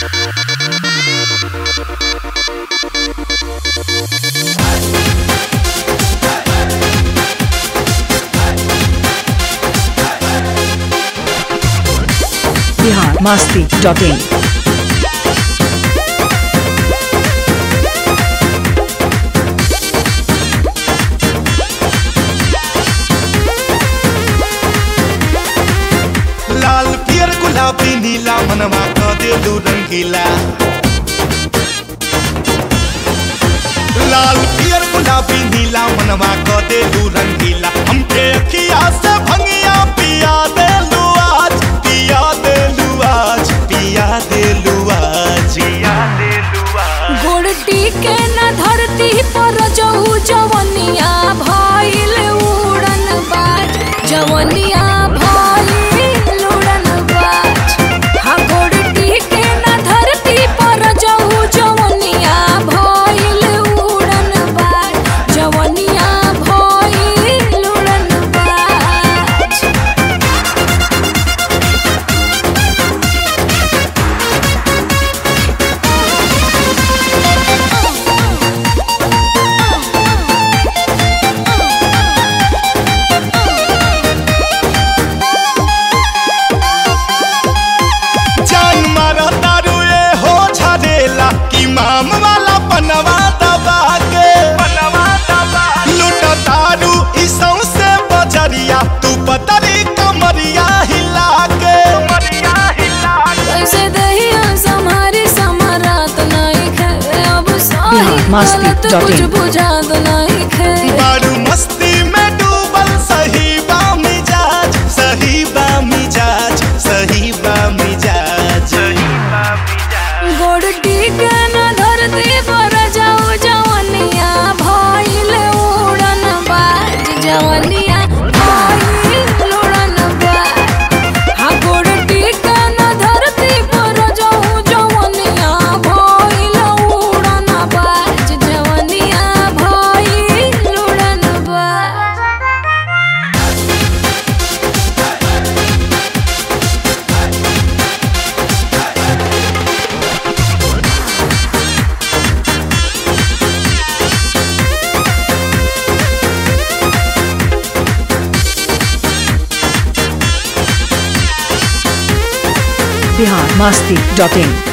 Bihar Masti dot in लाल पियर गुलाबी नीला मनवा क देलू रंगीला लाल पियर गुलाबी नीला मनवा क देलू रंगीला हमके अखिया से भंगिया पिया देलू आज पिया देलू आज पिया देलू आज पिया देलू आज गोड़टी के न धरती पर जहू जवनिया भइल उड़न बाज जवनिया भइल उड़न बाज हाँ गोड़टी के न धरती पर जहू जवनिया भइल उड़न बाज जवनिया भइल उड़न बाज जान मारा तारू ए हो झरेला कि माम वाला पनवा दबा के पनवा दबा लूट तारू ई सौंसे बजरिया तू पतरी कमरिया हिला के कमरिया हिला के कैसे दहिया सम्हारी समारात नहीं खे अब बिहार मस्ती गलत dot कुछ in. बुझात नहीं खे बारू मस्ती में डूबल सही बा मिजाज सही बा मिजाज सही बा मिजाज सही बा मिजाज गोड़ टीके न धरती पर जाऊ जवनिया भइल उड़न बाज जवनिया भइल उड़न बाज हाँ गोड़ टीके न धरती पर जाऊ जवनिया भइल उड़न बाज जवनिया भइल उड़न बाज बिहार मस्ती डॉट इन